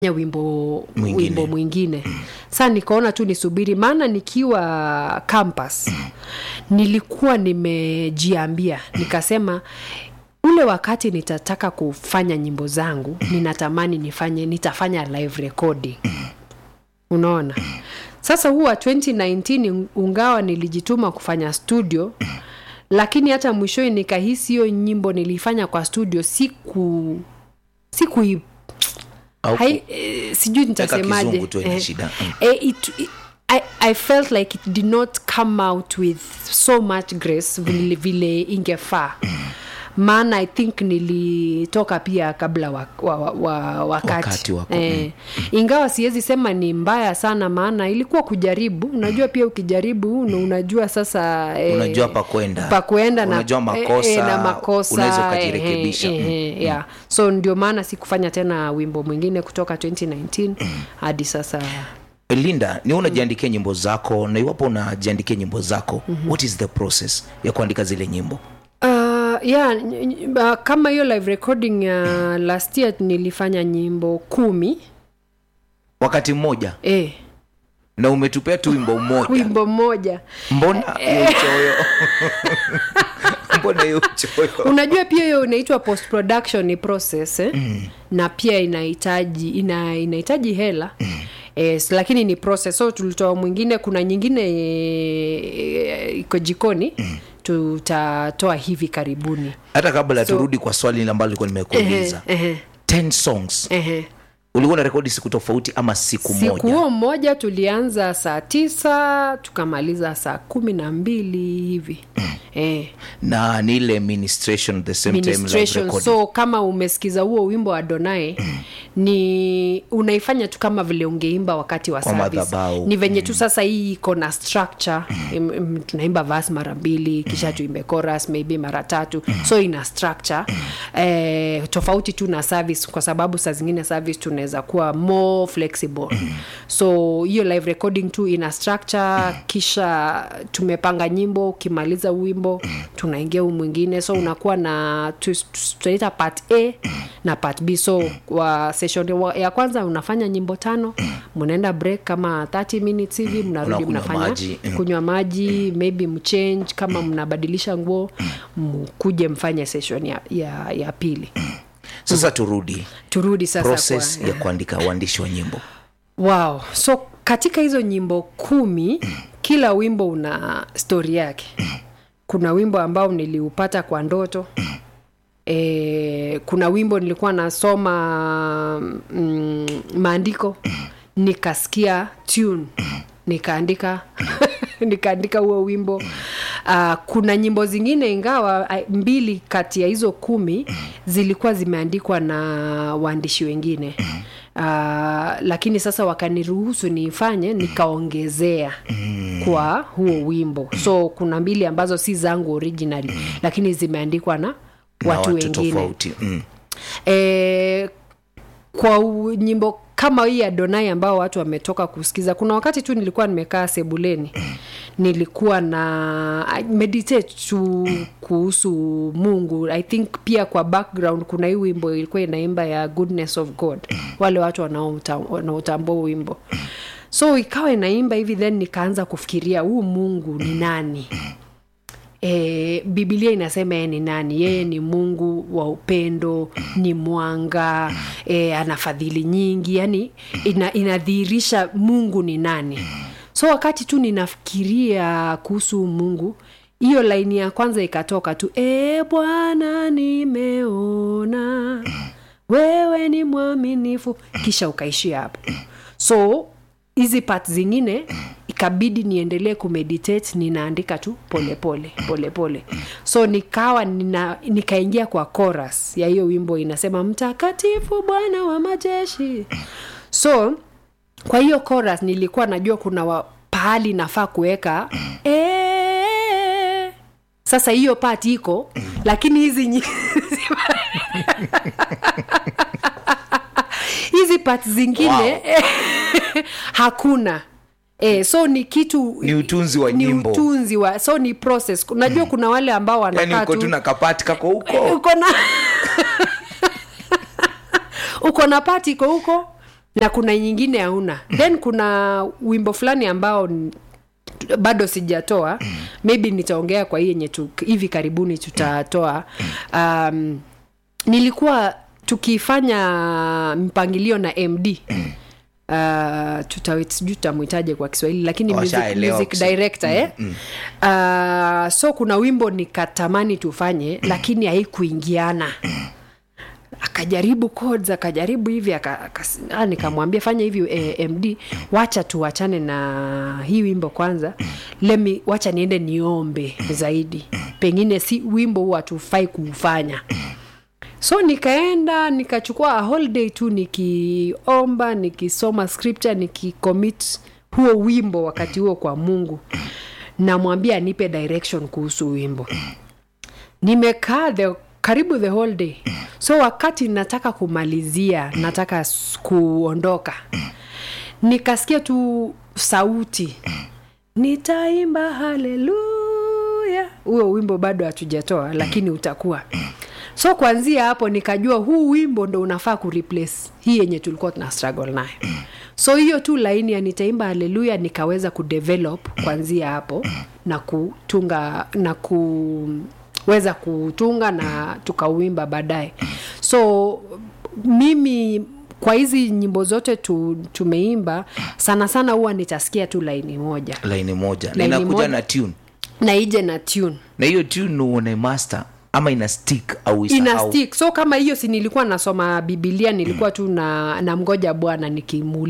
ya wimbo Mwingine. wimbo mwingine sa nikaona tu nisubiri maana nikiwa campus nilikuwa nimejiambia nikasema ule wakati nitataka kufanya nyimbo zangu ninatamani nifanye nitafanya live recording unaona sasa huwa 2019 ungawa nilijituma kufanya studio lakini hata mwishoni nikahisi hiyo nyimbo nilifanya kwa studio siku siku Au hai, eh, sijui nitasemaje kizungu tu haina Eh, shida. Mm. eh, it, it, I, I felt like it did not come out with so much grace vile, vile ingefaa maana i think nilitoka pia kabla wa, wa, wa, wa, wakati, Wakati wako, eh, ingawa siwezi sema ni mbaya sana maana ilikuwa kujaribu unajua pia ukijaribu una- unajua sasa eh, Unajua pa kwenda. pa kwenda na, Unajua makosa, eh, eh, na makosa unaweza eh, ukajirekebisha. eh, eh, yeah. so ndio maana sikufanya tena wimbo mwingine kutoka 2019 hadi sasa linda ni unajiandikia nyimbo zako na iwapo unajiandikia nyimbo zako what is the process ya kuandika zile nyimbo Uh, yeah, ny- ny- uh, kama hiyo live recording ya last year nilifanya nyimbo kumi wakati mmoja eh, na umetupea tu wimbo mmoja wimbo mmoja mbona hiyo uchoyo mbona hiyo uchoyo unajua pia hiyo inaitwa post production ni process eh? mm. na pia inahitaji ina, inahitaji hela mm. Yes, lakini ni process so tulitoa mwingine kuna nyingine eh, iko jikoni mm. tutatoa hivi karibuni hata kabla So- turudi kwa swali ambalo likuwa nimekuuliza Ehe, ehe, 10 songs ehe. ulikuwa na rekodi siku tofauti ama siku, siku moja huo mmoja tulianza saa tisa tukamaliza saa kumi na mbili hivi eh, na ni ile ministration the same time live ministration recording. so kama umesikiza huo wimbo wa donae ni unaifanya tu kama vile ungeimba wakati wa Kwa service. madhabahu. ni venye tu sasa hii iko na structure Im- im- tunaimba vas mara mbili kisha tuimbe chorus maybe mara tatu so ina structure eh, tofauti tu na service kwa sababu saa zingine service tunaweza kuwa more flexible so hiyo live recording tu ina structure kisha tumepanga nyimbo ukimaliza wimbo tunaingia huu mwingine so unakuwa na tu- tu- tunaita part a na part b so wa session wa- ya kwanza unafanya nyimbo tano mnaenda break kama 30 minutes hivi mnarudi Unakunywa mnafanya maji, mm. kunywa maji maybe mchange kama mnabadilisha nguo mkuje mfanye session ya, ya, ya pili sasa turudi turudi sasa process kwa, ya kuandika uandishi wa nyimbo wow so katika hizo nyimbo kumi kila wimbo una stori yake kuna wimbo ambao niliupata kwa ndoto e, kuna wimbo nilikuwa nasoma mm, maandiko nikasikia tune nikaandika nikaandika huo wimbo uh, kuna nyimbo zingine ingawa ah, mbili kati ya hizo kumi zilikuwa zimeandikwa na waandishi wengine uh, lakini sasa wakaniruhusu niifanye nikaongezea kwa huo wimbo so kuna mbili ambazo si zangu originally lakini zimeandikwa na na watu, watu wengine tofauti mm. e, kwa u- nyimbo kama hii ya donai ambao watu wametoka kusikiza kuna wakati tu nilikuwa nimekaa sebuleni nilikuwa na I meditate tu kuhusu mungu i think pia kwa background kuna hii wimbo ilikuwa inaimba ya goodness of god wale watu wanaouta- wanaotambua huu wimbo so ikawa inaimba hivi then nikaanza kufikiria huu mungu ni nani e, bibilia inasema yeye ni nani yeye ni mungu wa upendo ni mwanga e, ana fadhili nyingi yani ina, inadhihirisha mungu ni nani so wakati tu ninafikiria kuhusu mungu hiyo laini ya kwanza ikatoka tu e bwana nimeona wewe ni mwaminifu kisha ukaishia hapo so hizi part zingine ikabidi niendelee kumeditate ninaandika tu polepole polepole so nikawa nina, nikaingia kwa chorus ya hiyo wimbo inasema mtakatifu bwana wa majeshi so kwa hiyo chorus nilikuwa najua kuna wa, pahali nafaa kuweka eh, sasa hiyo part iko lakini hizi nyi- hizi part zingine Wow. hakuna E, so ni kitu Ni utunzi wa ni nyimbo. utunzi wa so ni process najua kuna wale ambao yani wanakaa uko tu tu na kapati kako huko uko na uko na pati iko huko na kuna nyingine hauna then kuna wimbo fulani ambao n- bado sijatoa maybe nitaongea kwa hii yenye tu, hivi karibuni tutatoa um, nilikuwa tukifanya mpangilio na md Uh, tuta sijui tutamwitaje kwa kiswahili lakini music, Washaelewa music kusema. director eh? uh, so kuna wimbo nikatamani tufanye lakini haikuingiana akajaribu codes akajaribu hivi aka, aka, ah, nikamwambia fanya hivi eh, md wacha tuachane na hii wimbo kwanza lemi wacha niende niombe zaidi pengine si wimbo huu hatufai kuufanya so nikaenda nikachukua a whole day tu nikiomba nikisoma scripture nikicommit huo wimbo wakati huo kwa mungu namwambia anipe direction kuhusu wimbo nimekaa the karibu the whole day so wakati nataka kumalizia nataka s- kuondoka nikasikia tu sauti nitaimba haleluya huo wimbo bado hatujatoa lakini utakuwa so kuanzia hapo nikajua huu wimbo ndo unafaa kureplace hii yenye tulikuwa tuna struggle nayo so hiyo tu laini ya nitaimba haleluya nikaweza kudevelop kuanzia hapo na kutunga na kuweza kutunga na tukauimba baadaye so mimi kwa hizi nyimbo zote tu, tumeimba sana sana huwa nitasikia tu laini moja laini moja Laini ninakuja moja. na tune na ije na tune na hiyo tune uone master ama ina stick au ina isahau stick so kama hiyo si nilikuwa nasoma bibilia nilikuwa tu na namgoja bwana nikimuuliza